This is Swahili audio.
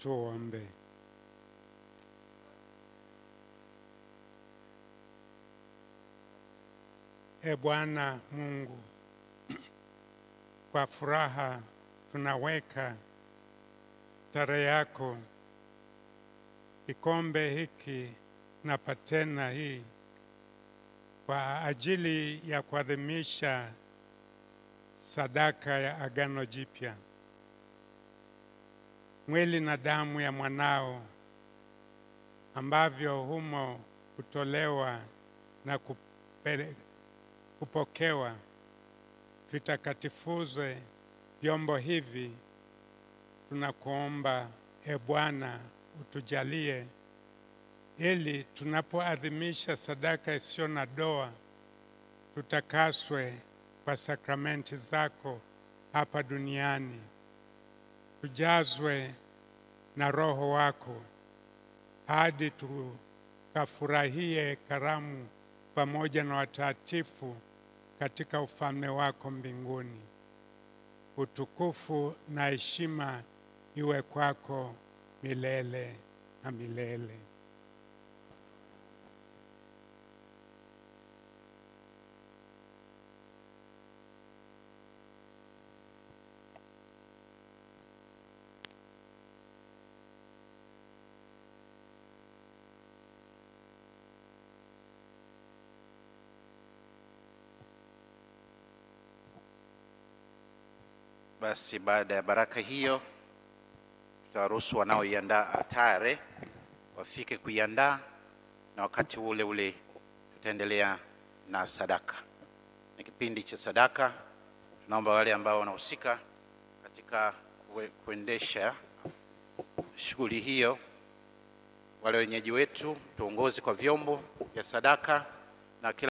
Tuombe. E Bwana Mungu, kwa furaha tunaweka tarehe yako kikombe hiki na patena hii kwa ajili ya kuadhimisha sadaka ya Agano Jipya, mwili na damu ya mwanao ambavyo humo kutolewa na kupele, kupokewa vitakatifuzwe vyombo hivi. Tunakuomba e Bwana, utujalie ili tunapoadhimisha sadaka isiyo na doa tutakaswe kwa sakramenti zako hapa duniani, tujazwe na Roho wako hadi tukafurahie karamu pamoja na watakatifu katika ufalme wako mbinguni. Utukufu na heshima iwe kwako milele na milele. Basi baada ya baraka hiyo, tutawaruhusu wanaoiandaa altare wafike kuiandaa, na wakati ule ule tutaendelea na sadaka. Ni kipindi cha sadaka. Tunaomba wale ambao wanahusika katika kue- kuendesha shughuli hiyo, wale wenyeji wetu, tuongoze kwa vyombo vya sadaka na kila